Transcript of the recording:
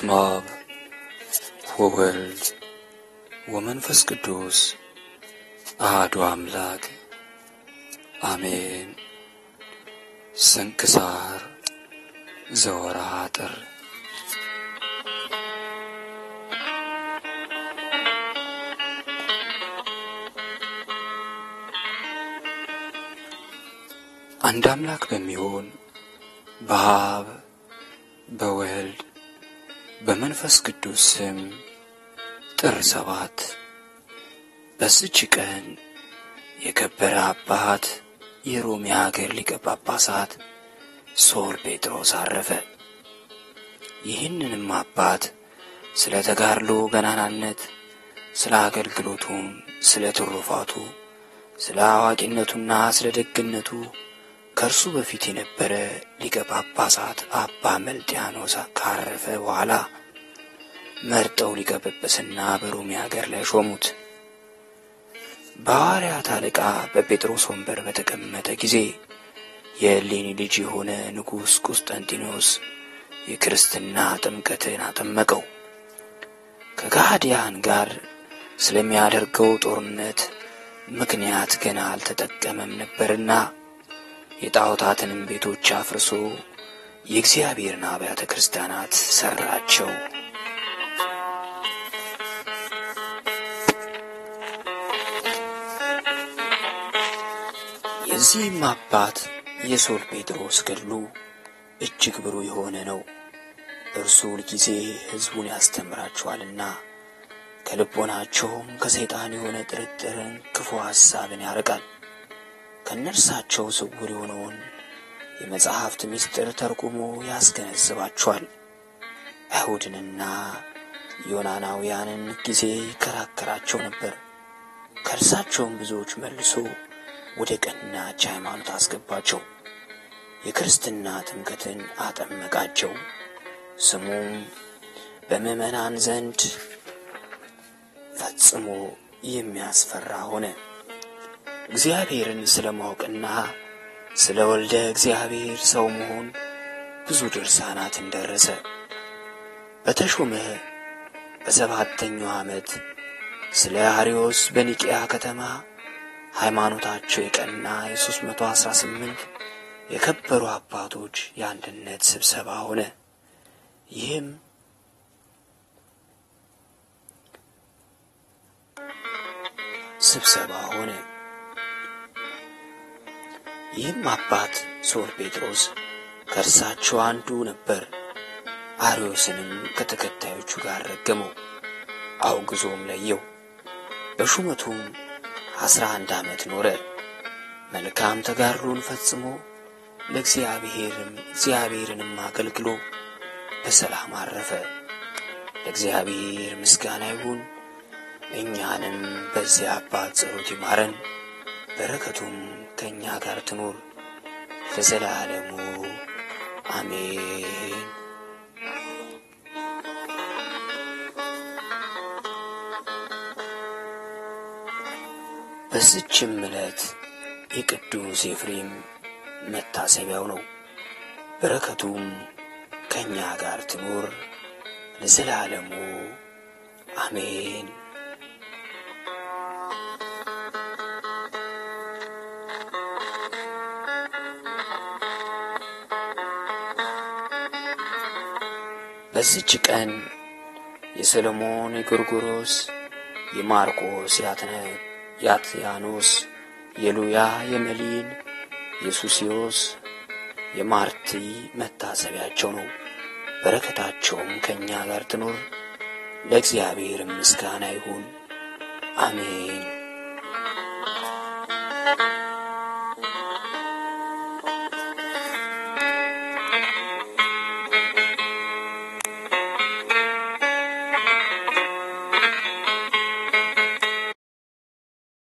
በስመ አብ ወወልድ ወመንፈስ ቅዱስ አሐዱ አምላክ አሜን። ስንክሳር ዘወርኀ ጥር አንድ አምላክ በሚሆን በአብ በወልድ በመንፈስ ቅዱስ ስም ጥር ሰባት በዚች ቀን የከበረ አባት የሮሜ ሀገር ሊቀ ጳጳሳት ሶር ጴጥሮስ አረፈ። ይህንንም አባት ስለ ተጋድሎ ገናናነት፣ ስለ አገልግሎቱም፣ ስለ ትሩፋቱ፣ ስለ አዋቂነቱና ስለ ደግነቱ ከእርሱ በፊት የነበረ ሊቀ ጳጳሳት አባ መልጥያኖስ ካረፈ በኋላ መርጠው ሊቀ ጵጵስና በሮሜ ሀገር ላይ ሾሙት። በሐዋርያት አለቃ በጴጥሮስ ወንበር በተቀመጠ ጊዜ የእሌኒ ልጅ የሆነ ንጉሥ ቁስጠንጢኖስ የክርስትና ጥምቀትን አጠመቀው። ከጋዲያን ጋር ስለሚያደርገው ጦርነት ምክንያት ገና አልተጠቀመም ነበርና የጣዖታትንም ቤቶች አፍርሶ የእግዚአብሔርን አብያተ ክርስቲያናት ሠራቸው። የዚህም አባት የሶር ጴጥሮስ ገድሉ እጅግ ብሩህ የሆነ ነው። እርሱ ሁልጊዜ ሕዝቡን ያስተምራቸዋልና ከልቦናቸውም ከሰይጣን የሆነ ጥርጥርን፣ ክፉ ሐሳብን ያርቃል። ከነርሳቸው ስውር የሆነውን የመጽሐፍት ምስጢር ተርጉሞ ያስገነዝባቸዋል። አይሁድንና ዮናናውያንን ጊዜ ይከራከራቸው ነበር። ከእርሳቸውም ብዙዎች መልሶ ወደ ቀናች ሃይማኖት አስገባቸው። የክርስትና ጥምቀትን አጠመቃቸው። ስሙም በምዕመናን ዘንድ ፈጽሞ የሚያስፈራ ሆነ። እግዚአብሔርን ስለ ማወቅና ስለ ወልደ እግዚአብሔር ሰው መሆን ብዙ ድርሳናትን ደረሰ። በተሾመ በሰባተኛው ዓመት ስለ አርዮስ በኒቅያ ከተማ ሃይማኖታቸው የቀና የሦስት መቶ አሥራ ስምንት የከበሩ አባቶች የአንድነት ስብሰባ ሆነ። ይህም ስብሰባ ሆነ። ይህም አባት ሶር ጴጥሮስ ከእርሳቸው አንዱ ነበር። አርዮስንም ከተከታዮቹ ጋር ረገመው፣ አውግዞም ለየው። በሹመቱም አስራ አንድ ዓመት ኖረ። መልካም ተጋድሎን ፈጽሞ ለእግዚአብሔርም እግዚአብሔርንም አገልግሎ በሰላም አረፈ። ለእግዚአብሔር ምስጋና ይሁን። እኛንም በዚያ አባት ጸሎት ይማረን፣ በረከቱም ከእኛ ጋር ትኖር ለዘላለሙ አሜን። በዚችም ዕለት የቅዱስ ኤፍሬም መታሰቢያው ነው። በረከቱም ከእኛ ጋር ትኖር ለዘላለሙ አሜን። በዚች ቀን የሰሎሞን፣ የጎርጎሮስ፣ የማርቆስ፣ የአትያኖስ፣ የሉያ፣ የመሊን፣ የሱስዮስ፣ የማርቲ መታሰቢያቸው ነው። በረከታቸውም ከእኛ ጋር ትኖር ለእግዚአብሔር ምስጋና ይሁን፣ አሜን።